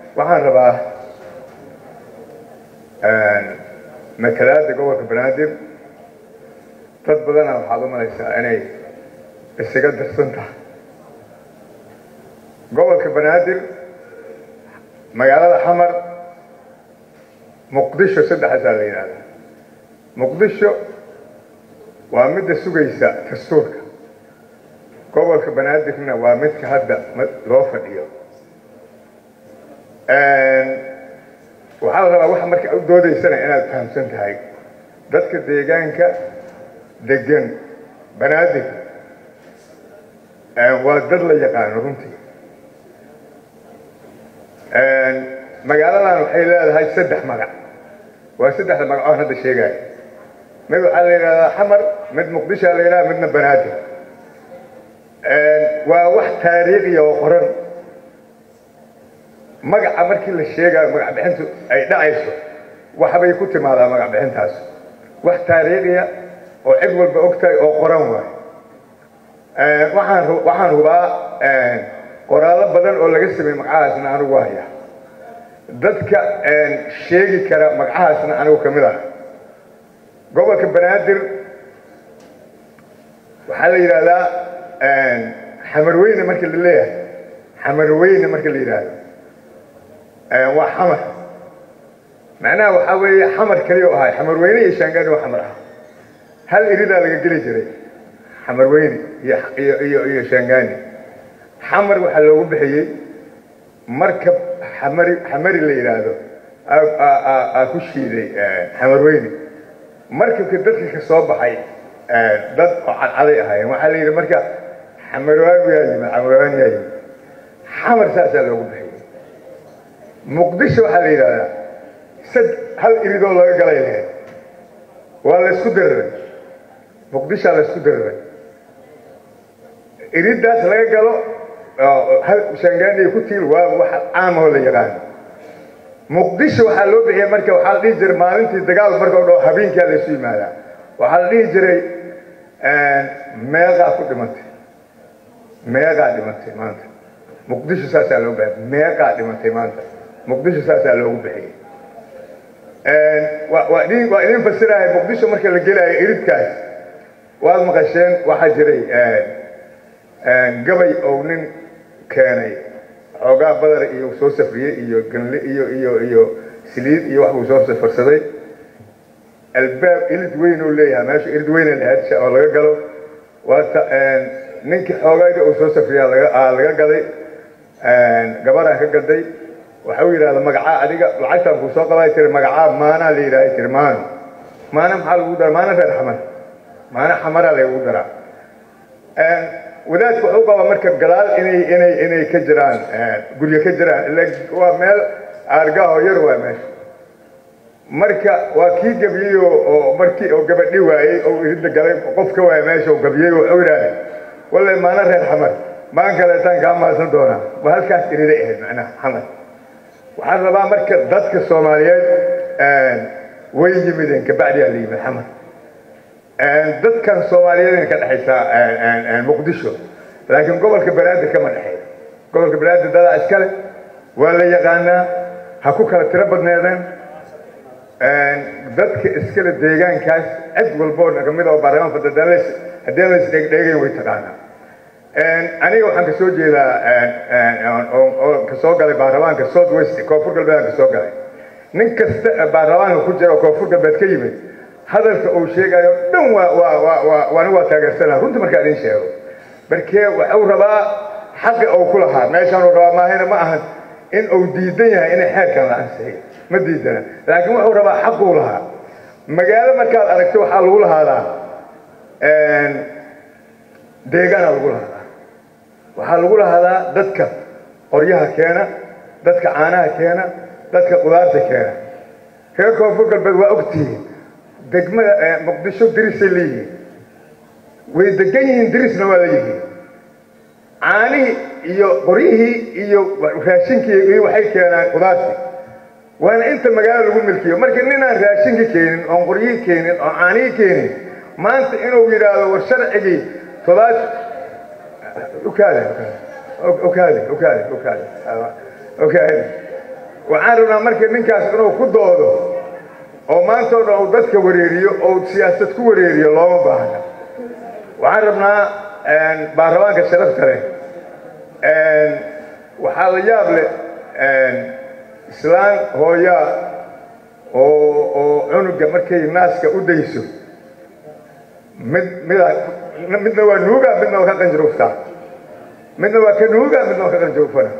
waxaan rabaa matalaada gobolka banaadir dad badana waxaad u malaysaa inay isaga darsan tahay gobolka banaadir magaalada xamar muqdisho saddexaasaa la yidhahdaa muqdisho waa midda sugaysa dastuurka gobolka banaadirna waa midka hadda loo fadhiyo waxaa la rabaa waxa marka u doodaysana inaad fahamsan tahay dadka deegaanka degan banaadir waa dad la yaqaano runtii magaaladan waxay leedahay saddex magac waa saddexda magacoon hadda sheegaya mid waxaa la yidhahdaa xamar mid muqdishoa la yidhahda midna banaadir waa wax taariikhiya oo qoran magaca markii la sheegayo magac bixintu ay dhacayso waxbay ku timaadaa magac bixintaas wax taariikhiya oo cid walba og tahay oo qoran waayo waxaan waxaan hubaa qoraallo badan oo laga sameeyey magacahaasna anigu haya dadka sheegi kara magacahaasna anigu ka mid ah gobolka banaadir waxaa la yidhahdaa xamarweyne marka la leeyahay xamarweyne marka la yidhaahdo waa xamar macnaha waxaa weeye xamar kaliya o ahay xamarweyne iyo shaangaani waa xamar ah hal iridaa laga geli jiray xamarweyne iyo iyo iyo shaangaani xamar waxaa loogu bixiyey markab xamari xamari la yidhaahdo aa ku shiiday xamarweyne markabka dadka ka soo baxay dad oo cadcaday ahaayeen waxaa la yidhi marka xamarwaan yaa yimid xamarwaan yaa yimid xamar saasaa loogu bixiyey muqdisho waxaa la yidhahdaa sad hal iridoo laga galay lahayd waa la isku diriray muqdishaa la isku diriray iriddaas laga galo hal shangaaniya ku tiil waa wax caamahoo la yaqaano muqdisho waxaa loo bixiyay marka waxaa la dhihi jiray maalintii dagaal marka o dhao habeenkaa la isu yimaadaa waxaa la dhihi jiray meeqaa ku dhimatay meeqaa dhimatay maanta muqdisho saasaa loo bixiyay meeqaa dhimatay maanta muqdisho saasaa loogu bixiyey waa idin waa idin fasirahay muqdisho marka la gelaayo iridkaas waad maqasheen waxaa jiray gabay ou nin keenay xoogaa badar iyo soo safriyey iyo ganle iyo iyo iyo saliid iyo wax buu soo safarsaday albaab ilid weyn uu leeyahay meesha ilid weyna lahayd oo laga galo waata ninkii xoogayda uu soo safriyaa laga laga gaday gabaraan ka gaday waxa uu yidhahda magacaa adiga lacagtaan kuu soo qabay tiri magacaa maanaa la yidhaahay tiri maano maana maxaa lagu daraa maana reer xamar maana xamaraa lagu daraa wadaadku wuxuu qabaa marka gadaal inay inay inay ka jiraan guryo ka jiraan ila waa meel aargaaho yar waa meesha marka waa kii gabiyey oo markii oo gabadhi waayey oo iridda galay qof ka waaya meesha oo gabiyey wuxuu yidhahday walle maana reer xamar maan kaleetaan kaa maasan doonaa waa halkaas iriday ahayd macnaha xamar waxaan rabaa marka dadka soomaaliyeed way yimideen kabacdiyaa la yimid xamar dadkan soomaaliyeed ka dhexaysaa muqdisho laakiin gobolka banaadir kama dhexeeyo gobolka banaadir dadaa iskale waa la yaqaanaa ha ku kala tiro badneedeen dadka iskale deegaankaas cid walboo kamid oo baarlamaan fadada haddii la isdheegdheegayn way taqaanaa aniga waxaan ka soo jeedaa oo kasoo galay baarlamaanka south west koonfur galbeedaan ka soo galay nin kasta baarlamaanka ku jira oo koonfur galbeed ka yimid hadalka uu sheegayo dhan waa waa waa waa waani waa taageersanaa runta markaa idin sheego markee waxuu rabaa xaqi uu ku lahaa meeshaan uu rabaa maahina ma ahan in uu diidan yahay inay xeerkan la ansixiyo ma diidana laakiin wuxuu rabaa xaquu lahaa magaalo markaad aragto waxaa lagu lahaadaa deegaana lagu lahaadaa waxaa lagu lahaadaa dadka qoryaha keena dadka caanaha keena dadka qudaarta keena reer koonfur galbeed waa ogtihiin degmada muqdisho dirisay leeyihiin way degan yihiin dirisna waa leeyihiin caanihii iyo qoryihii iyo raashinkii iyo waxay keenaan qudaartii waana inta magaalo lagu milkiyo marka ninaan raashinka keenin oon qoryihii keenin oon caanihii keenin maanta inuu yidhaahdo war sharcigii todobaad ukaade ukaade ukaade ukaade ukaade waxaan rabnaa marka ninkaas inuu ku doodo oo maanta o dhan uu dadka wareeriyo oo siyaasad ku wareeriyo looma baahna waxaan rabnaa baarlamaanka sharafta leh waxaa la yaab leh islaan hooyaa oo oo cunuga markay naaska u dayso mid mida midna waa nuuga midna waa ka qanjaruuftaa midna waa ka nuuga midna waa ka qanjaruufana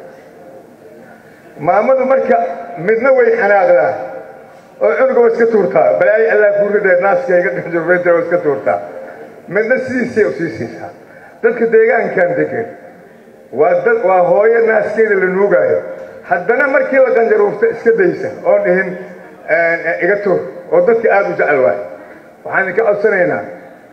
maamadu marka midna way xanaaqdaa oo cunuga waa iska tuurtaa balaayo allah kuu ridee naaskayga qanjaruufeynta waa iska tuurtaa midna sidiisay u sii siisaa dadka deegaankan degan waa dad waa hooyo naaskeeda la nuugaayo haddana markii la qanjaruufta iska daysa oo dhihin iga tuur oo dadka aada u jecel waayo waxaan idinka codsanaynaa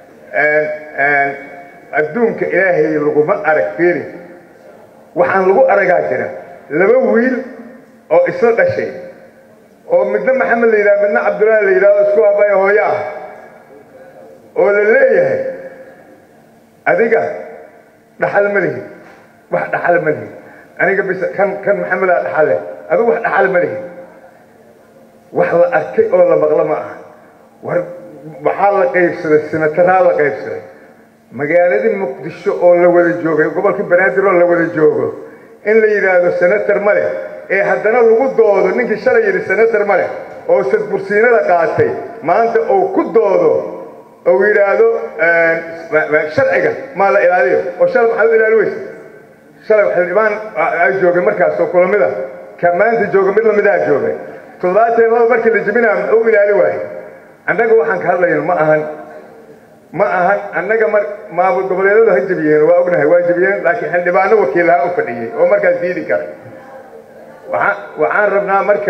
adduunka ilaahay laguma arag fiiri waxaan lagu aragaa jira laba wiil oo isla dhashay oo midna maxamed la yidhaha midna cabdullaahi la yidhahdo isku abaya hooyo ah oo la leeyahay adiga dhaxal ma lihi wax dhaxal ma lihi aniga bis kan kan maxamedaa dhaxale adigu wax dhaxal ma lihi wax la arkay oo la maqlo ma aha war waxaa la qaybsaday sinataraa la qaybsaday magaaladii muqdisho oo la wada joogay gobolka banaadir oo la wada joogo in la yidhaahdo senator ma leh ee haddana lagu doodo ninkii shalay yidhi senator ma leh oo sadbursiinada qaatay maanta uu ku doodo ou yidhaahdo sharciga maa la ilaaliyo oo shalay maxaad u ilaali weysa shalay xildhibaan ay joogay markaas oo kulamida ka maanta jooga mid lamidaa joogay toddobaatan laba markii la jebinaa u ilaali waayo annaga waxaan ka hadlayno ma ahan ma ahan annaga mar maamul goboleedyadu ha jebiyeen waa ognahay waa jebiyeen laakiin xildhibaano wakiilaha u fadhiyey oo markaas diidi karay waaa waxaan rabnaa marka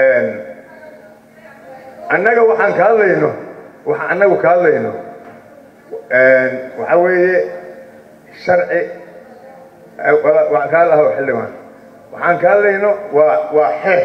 annaga waxaan ka hadlayno waxaan annagu ka hadlayno waxaa weeye sharci kaalaha xildhibaan waxaan ka hadlayno waa waa xeer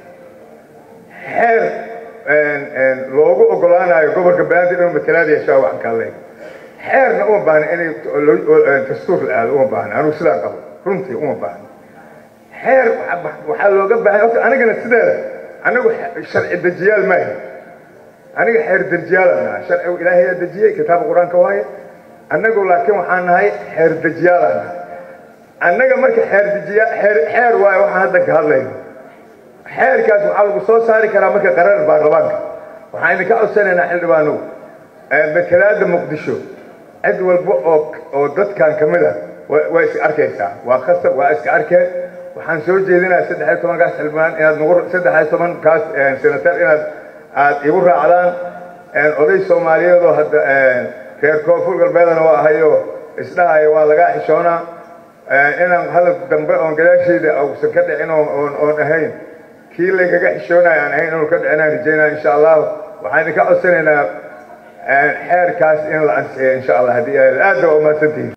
xeer loogu ogolaanayo gobolka banaadir inuu matalaad yeeshaa waxaan ka hadlayno xeerna uma baahna inay dastuur la aado uma baahna anugu sidaa qabo runtii uma baahna xeer waxaa looga baahan horta anigana sideeda anagu sharci dejiyaal maahi aniga xeer dejiyaalaan nahay sharcigu ilaahayaa dejiyey kitaabka qur-aanka waaye annagu laakiin waxaan nahay xeer dejiyaalaan nahay annaga marka xeer dejiya xeer xeer waaye waxaan hadda ka hadlayno xeerkaas waxaa lagu soo saari karaa marka qarar baarlamaanka waxaan idinka codsanaynaa xildhibaanow matalaada muqdisho cid walba oo oo dadkan ka mid a waa iska arkaysaa waa khasab waa iska arkeen waxaan soo jeedinayaa saddex iyo tobankaas xildhibaan inaad nagu saddex iyo tobankaas senatar inaad aad igu raacdaan oday soomaaliyeed oo hadda reer koonfur galbeedana waa ahayo isdhahaya waa lagaa xishoonaa inaan hadal dambe oon gadaashayda ausan ka dhicin oon ahayn kii lagaga xishoonaya aan ahayn inuu ka dhicinaan rajaynaya insha allahu waxaan idinka codsanaynaa xeerkaas in la ansixiyo insha allah haddii aad ba umahadsantihin